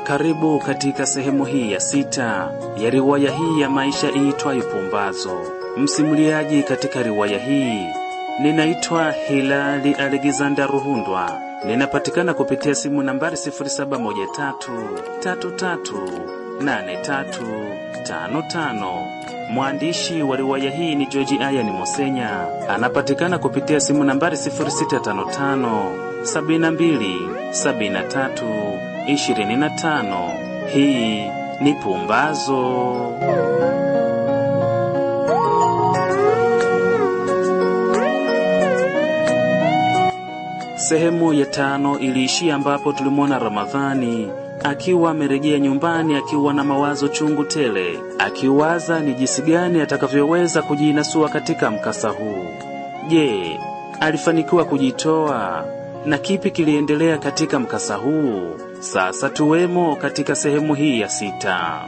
Karibu katika sehemu hii ya sita ya riwaya hii ya maisha iitwayo Pumbazo. Msimuliaji katika riwaya hii ninaitwa Hilali Alexander Ruhundwa. Ninapatikana kupitia simu nambari 0713338355. Mwandishi wa riwaya hii ni George Ayani Mosenya. Anapatikana kupitia simu nambari 0655 72 73 25. Hii ni Pumbazo. Sehemu ya tano iliishia ambapo tulimwona Ramadhani akiwa amerejea nyumbani akiwa na mawazo chungu tele, akiwaza ni jinsi gani atakavyoweza kujinasua katika mkasa huu. Je, alifanikiwa kujitoa na kipi kiliendelea katika mkasa huu? Sasa tuwemo katika sehemu hii ya sita.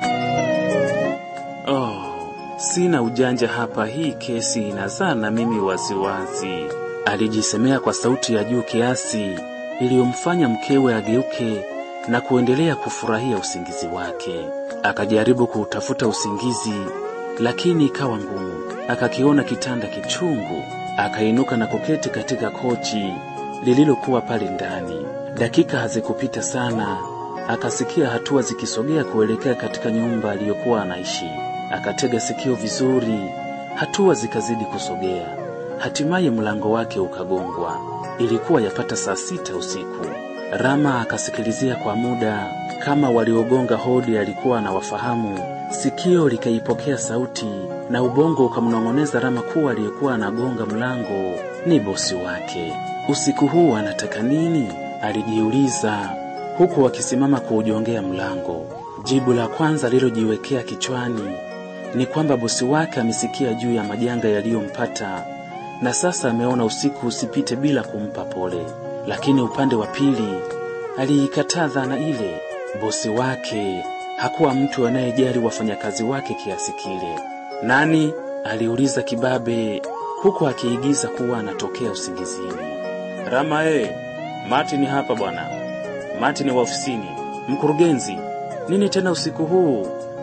Oh, sina ujanja hapa, hii kesi inazaa na mimi waziwazi, alijisemea kwa sauti ya juu kiasi iliyomfanya mkewe ageuke na kuendelea kufurahia usingizi wake. Akajaribu kuutafuta usingizi, lakini ikawa ngumu. Akakiona kitanda kichungu, akainuka na kuketi katika kochi lililokuwa pale ndani. Dakika hazikupita sana, akasikia hatua zikisogea kuelekea katika nyumba aliyokuwa anaishi. Akatega sikio vizuri, hatua zikazidi kusogea. Hatimaye mlango wake ukagongwa. Ilikuwa yapata saa sita usiku. Rama akasikilizia kwa muda kama waliogonga hodi alikuwa anawafahamu. Sikio likaipokea sauti na ubongo ukamnong'oneza Rama kuwa aliyekuwa anagonga mlango ni bosi wake. Usiku huu anataka nini? Alijiuliza huku akisimama kuujongea mlango. Jibu la kwanza lilojiwekea kichwani ni kwamba bosi wake amesikia juu ya majanga yaliyompata na sasa ameona usiku usipite bila kumpa pole. Lakini upande wa pili aliikataa dhana ile. Bosi wake hakuwa mtu anayejali wafanyakazi wake kiasi kile. Nani? aliuliza kibabe, huku akiigiza kuwa anatokea usingizini. Rama e, Martin hapa bwana. Martin wa ofisini. Mkurugenzi, nini tena usiku huu?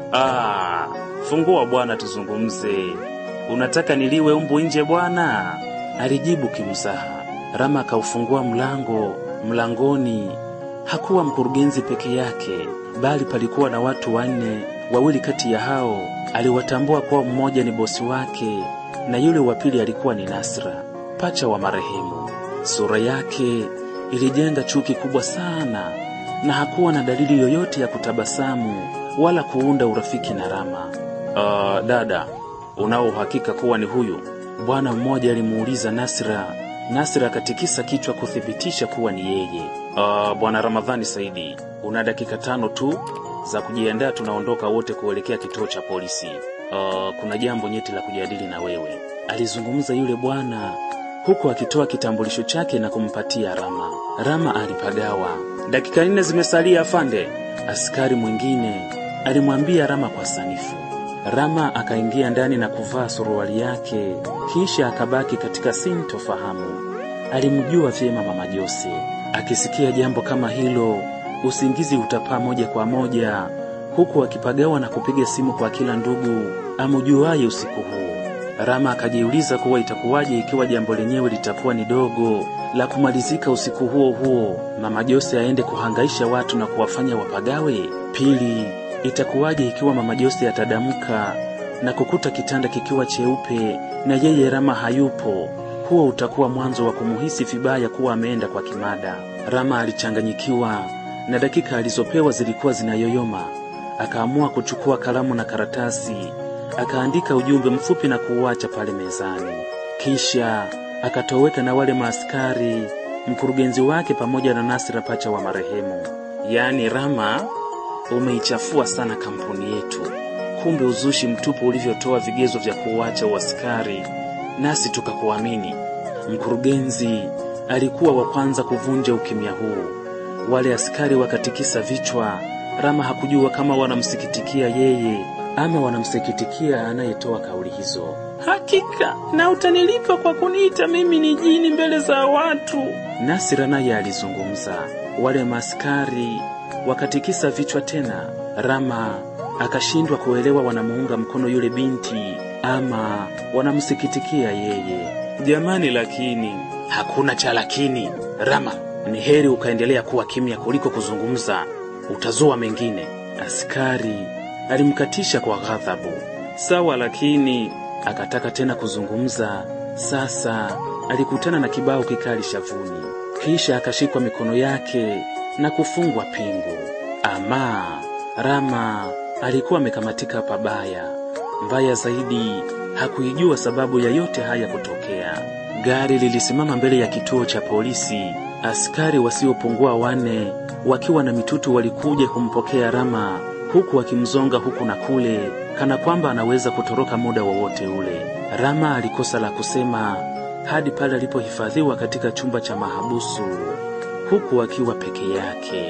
Ah, fungua bwana, tuzungumze. Unataka niliwe umbu nje bwana? alijibu kimzaha. Rama akaufungua mlango. Mlangoni hakuwa mkurugenzi peke yake, bali palikuwa na watu wanne. Wawili kati ya hao aliwatambua kuwa mmoja ni bosi wake na yule wa pili alikuwa ni Nasra, pacha wa marehemu. Sura yake ilijenga chuki kubwa sana, na hakuwa na dalili yoyote ya kutabasamu wala kuunda urafiki na Rama. Uh, dada, unao uhakika kuwa ni huyu? Bwana mmoja alimuuliza Nasra. Nasra akatikisa kichwa kuthibitisha kuwa ni yeye. Uh, bwana Ramadhani Saidi, una dakika tano tu za kujiandaa, tunaondoka wote kuelekea kituo cha polisi. Uh, kuna jambo nyeti la kujadili na wewe, alizungumza yule bwana huku akitoa kitambulisho chake na kumpatia Rama. Rama alipagawa. Dakika nne zimesalia afande, askari mwingine alimwambia Rama kwa sanifu. Rama akaingia ndani na kuvaa suruali yake, kisha akabaki katika sintofahamu. Alimjua vyema mama Jose. Akisikia jambo kama hilo, usingizi utapaa moja kwa moja, huku akipagawa na kupiga simu kwa kila ndugu amjuaye usiku huu. Rama akajiuliza kuwa itakuwaje ikiwa jambo lenyewe litakuwa ni dogo la kumalizika usiku huo huo, mama Jose aende kuhangaisha watu na kuwafanya wapagawe. Pili, itakuwaje ikiwa mama Jose atadamka na kukuta kitanda kikiwa cheupe na yeye Rama hayupo? Huo utakuwa mwanzo wa kumuhisi vibaya kuwa ameenda kwa kimada. Rama alichanganyikiwa na dakika alizopewa zilikuwa zinayoyoma. Akaamua kuchukua kalamu na karatasi, akaandika ujumbe mfupi na kuuacha pale mezani. Kisha akatoweka na wale maaskari, mkurugenzi wake pamoja na Nasira, pacha wa marehemu. Yaani Rama, umeichafua sana kampuni yetu. Kumbe uzushi mtupu ulivyotoa vigezo vya kuuacha uaskari, nasi tukakuamini. Mkurugenzi alikuwa wa kwanza kuvunja ukimya huu. Wale askari wakatikisa vichwa. Rama hakujua kama wanamsikitikia yeye ama wanamsikitikia anayetoa kauli hizo. Hakika na utanilipa kwa kuniita mimi ni jini mbele za watu. Nasira naye alizungumza. Wale maskari wakatikisa vichwa tena. Rama akashindwa kuelewa wanamuunga mkono yule binti ama wanamsikitikia yeye. Jamani, lakini hakuna cha lakini. Rama, ni heri ukaendelea kuwa kimya kuliko kuzungumza, utazua mengine. Askari alimkatisha kwa ghadhabu. Sawa, lakini akataka tena kuzungumza. Sasa alikutana na kibao kikali shavuni, kisha akashikwa mikono yake na kufungwa pingu. Ama Rama alikuwa amekamatika pabaya. Mbaya zaidi, hakuijua sababu ya yote haya kutokea. Gari lilisimama mbele ya kituo cha polisi. Askari wasiopungua wane wakiwa na mitutu walikuja kumpokea Rama, huku wakimzonga huku na kule, kana kwamba anaweza kutoroka muda wowote ule. Rama alikosa la kusema hadi pale alipohifadhiwa katika chumba cha mahabusu, huku akiwa peke yake.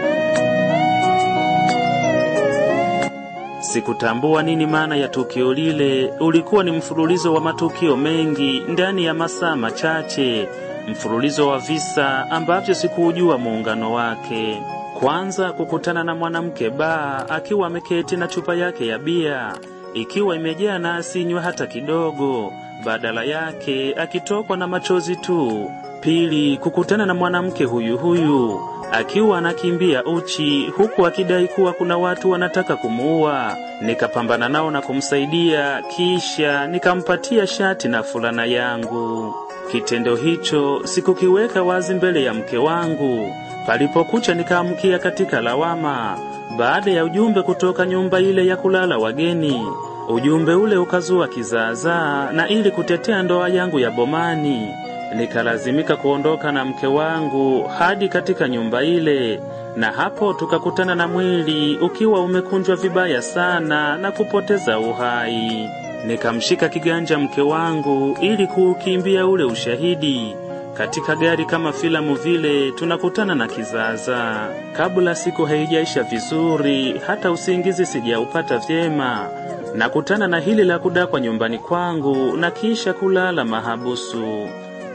Sikutambua nini maana ya tukio lile. Ulikuwa ni mfululizo wa matukio mengi ndani ya masaa machache, mfululizo wa visa ambavyo sikuujua muungano wake. Kwanza kukutana na mwanamke baa akiwa ameketi na chupa yake ya bia ikiwa imejaa na asinywe hata kidogo, badala yake akitokwa na machozi tu. Pili, kukutana na mwanamke huyu huyu akiwa anakimbia uchi huku akidai kuwa kuna watu wanataka kumuua. Nikapambana nao na kumsaidia, kisha nikampatia shati na fulana yangu. Kitendo hicho sikukiweka wazi mbele ya mke wangu. Palipokucha nikaamkia katika lawama baada ya ujumbe kutoka nyumba ile ya kulala wageni. Ujumbe ule ukazua kizaazaa, na ili kutetea ndoa yangu ya bomani nikalazimika kuondoka na mke wangu hadi katika nyumba ile, na hapo tukakutana na mwili ukiwa umekunjwa vibaya sana na kupoteza uhai. Nikamshika kiganja mke wangu ili kuukimbia ule ushahidi. Katika gari kama filamu vile tunakutana na kizaazaa. Kabla siku haijaisha vizuri, hata usingizi sijaupata vyema, nakutana na hili la kudakwa nyumbani kwangu na kisha kulala mahabusu.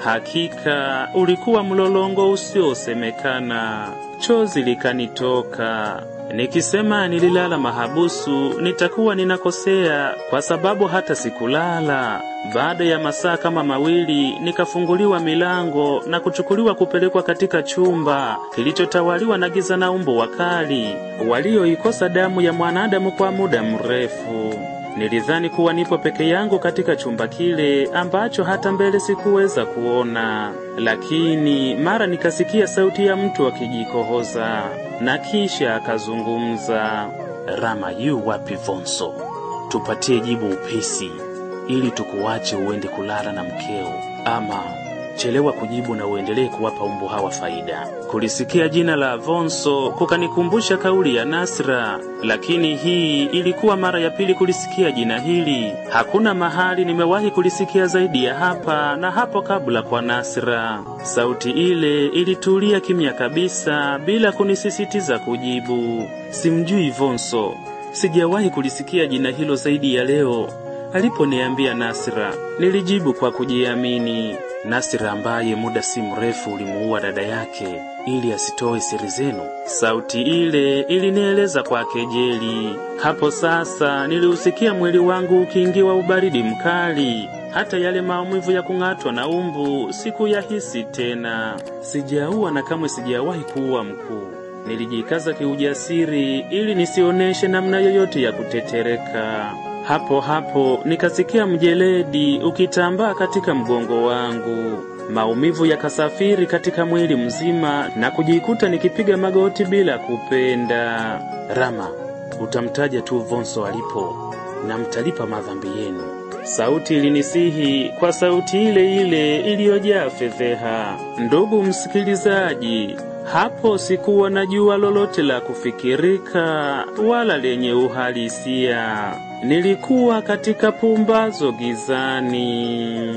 Hakika ulikuwa mlolongo usiosemekana. Chozi likanitoka nikisema nililala mahabusu, nitakuwa ninakosea kwa sababu hata sikulala. Baada ya masaa kama mawili, nikafunguliwa milango na kuchukuliwa kupelekwa katika chumba kilichotawaliwa na giza na umbo wakali walioikosa damu ya mwanadamu kwa muda mrefu. Nilidhani kuwa nipo peke yangu katika chumba kile ambacho hata mbele sikuweza kuona, lakini mara nikasikia sauti ya mtu akijikohoza na kisha akazungumza. Rama, yu wapi Vonso? Tupatie jibu upesi ili tukuache uende kulala na mkeo, ama chelewa kujibu na uendelee kuwapa umbu hawa faida. Kulisikia jina la Vonso kukanikumbusha kauli ya Nasra, lakini hii ilikuwa mara ya pili kulisikia jina hili. Hakuna mahali nimewahi kulisikia zaidi ya hapa na hapo kabla kwa Nasra. Sauti ile ilitulia kimya kabisa bila kunisisitiza kujibu. Simjui Vonso, sijawahi kulisikia jina hilo zaidi ya leo. Aliponiambia Nasra, nilijibu kwa kujiamini. Nasra ambaye muda si mrefu ulimuua dada yake ili asitoe siri zenu. Sauti ile ilinieleza kwa kejeli. Hapo sasa niliusikia mwili wangu ukiingiwa ubaridi mkali. Hata yale maumivu ya kung'atwa na umbu sikuyahisi tena. Sijaua na kamwe sijawahi kuua mkuu. Nilijikaza kiujasiri ili nisioneshe namna yoyote ya kutetereka. Hapo hapo nikasikia mjeledi ukitambaa katika mgongo wangu. Maumivu yakasafiri katika mwili mzima na kujikuta nikipiga magoti bila kupenda. Rama, utamtaja tu Vonso alipo na mtalipa madhambi yenu. Sauti ilinisihi kwa sauti ile ile iliyojaa fedheha. Ndugu msikilizaji, hapo sikuwa najua lolote la kufikirika wala lenye uhalisia. Nilikuwa katika pumbazo gizani.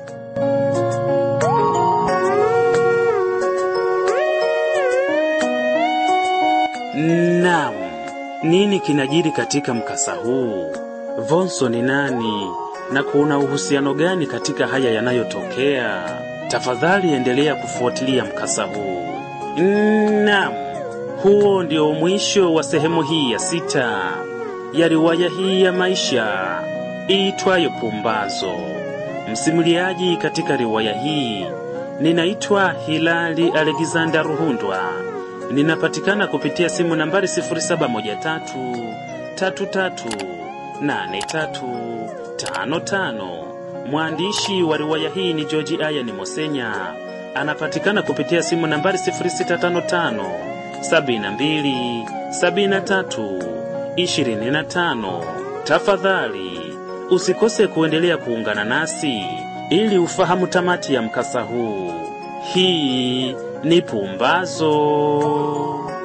Naam, nini kinajiri katika mkasa huu? Vonso ni nani na kuna uhusiano gani katika haya yanayotokea? Tafadhali endelea kufuatilia mkasa huu. Naam, Huo ndio mwisho wa sehemu hii ya sita ya riwaya hii ya maisha iitwayo Pumbazo. Msimuliaji katika riwaya hii ninaitwa Hilali Alexander Ruhundwa. Ninapatikana kupitia simu nambari 0713338355. Mwandishi wa riwaya hii ni George Ayani Mosenya. Anapatikana kupitia simu nambari 0655 72 73 25. Tafadhali usikose kuendelea kuungana nasi ili ufahamu tamati ya mkasa huu. Hii ni Pumbazo.